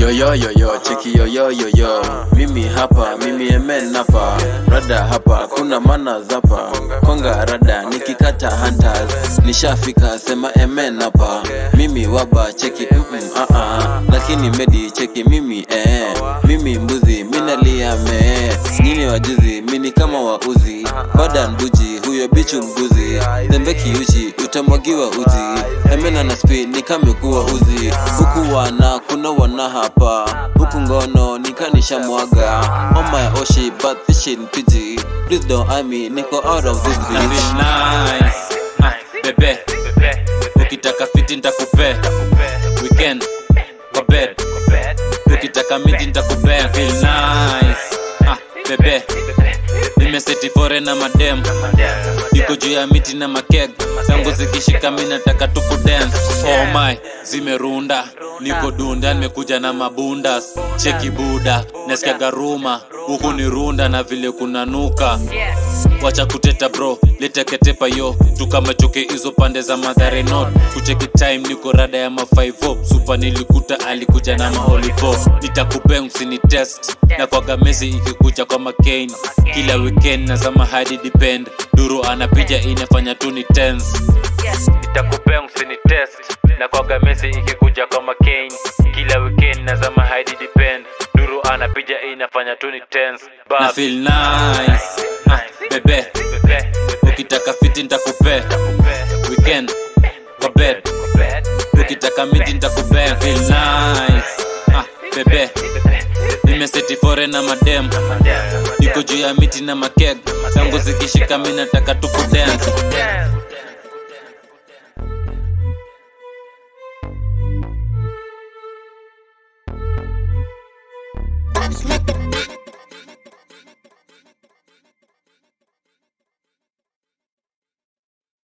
yoyoyoyo cheki yoyoyoyo mimi hapa mimi emen hapa rada hapa kuna mana zapa konga rada nikikata hunters nishafika sema emen hapa mimi waba cheki mm -mm, uh -uh. lakini medi cheki mimi eh mimi mbuzi minalia mee nyini wajuzi mini kama wauzi badan buji huyo bichu mbuzi tembe kiuchi utamwagiwa uzi emena na spi nikamekuwa uzi huku wana kuna wana hapa huku ngono nikanisha mwaga on my oshi but this shit pg please don't eye me niko out of this na bitch feel nice ah, bebe ukitaka fiti ntakupea weekend kwa bed ukitaka miti ntakupea feel nice ah, bebe nimeseti fore na madem iko juu ya miti na makeg zangu zikishika mi nataka tuku dance oh my zimerunda niko dunda nimekuja na mabundas cheki buda nasikia garuma huku ni runda na vile kuna nuka wacha kuteta bro leteketepa yo tukamachoke hizo pande za madhare not kucheki time niko rada ya mafaivo supa nilikuta alikuja na maolivo nitakupeng usini test na kwaga mesi ikikuja kwa makain kila weekend nazama hadi depend duru anapija inafanya tu ni tense nitakupea usini test na kwaga mesi ikikuja kwa makain kila weekend nazama hadi depend duru anapija inafanya tu ni tense na feel nice ah, bebe ukitaka fiti ntakupea weekend kwa bed ukitaka miti ntakupea feel nice ah, bebe nimeseti fore na madem niko juu ya miti na makeg zangu zikishika mi nataka tukudance Let the